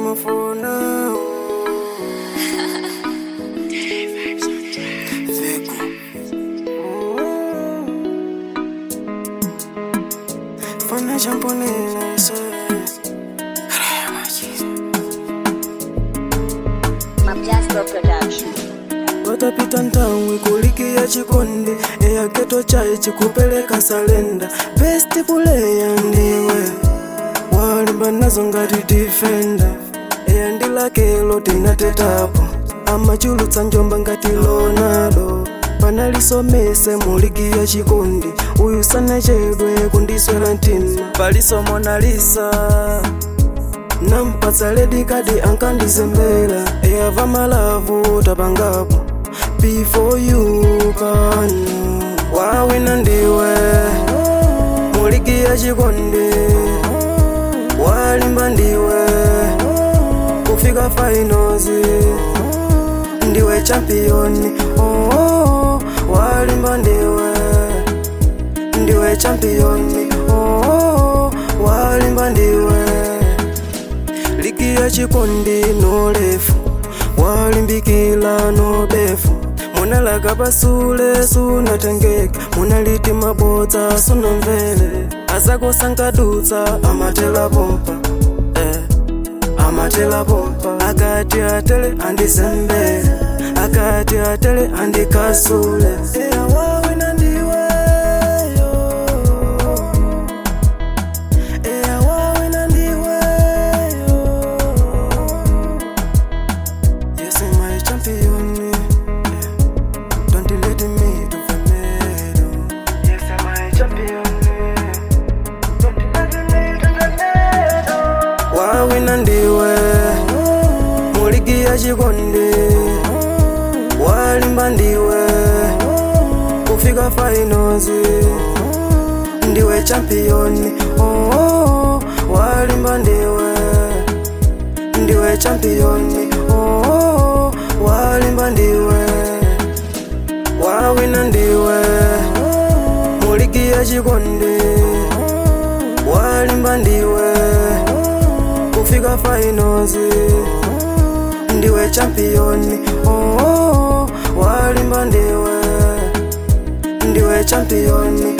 ndimafuna Veko. Fana champonela ese Mapjasco Production. watapita ntawi kulikia chikonde eya keto chai chikupeleka salenda best puleya ndiwe walimba nazo ngati defender eya ndilakelo tinatetapo amachulutsa njomba ngati lonado panalisomese muligi ya chikondi uyu sanachedwe kundiswera mtima paliso monalisa nampatsa ledi kadi ankandizembera eyava malavu tapangapo before you pano wawina ndiwe muligi ya chikondi walimba ndiwe kufika finals ndiwe championi oh, oh, walimba ndiwe ndiwe championi oh, oh, walimba ndiwe ligi ya chikondi nolefu walimbikila nobefu munalaga pasule sunatengeka munaliti mabodza sunamvele azakosankadutsa amatela pompa eh. amatela pompa akati atele andizembele akati atele andikasule Eya wawina ndiweyo Eya wawina ndiweyo Yes, I'm my champion. Yeah. Don't let me to fail. Yes, I'm my champion. Don't let me to fail. Wawina ndiwe muligi ya chikondi walimba ndiwe kufika finals ndiwe championi oh, oh, walimba ndiwe ndiwe championi oh, oh, walimba ndiwe wawina ndiwe muligi ya chikondi walimba ndiwe kufika finals ndiwe championi oh, oh, walimba ndiwe ndiwe championi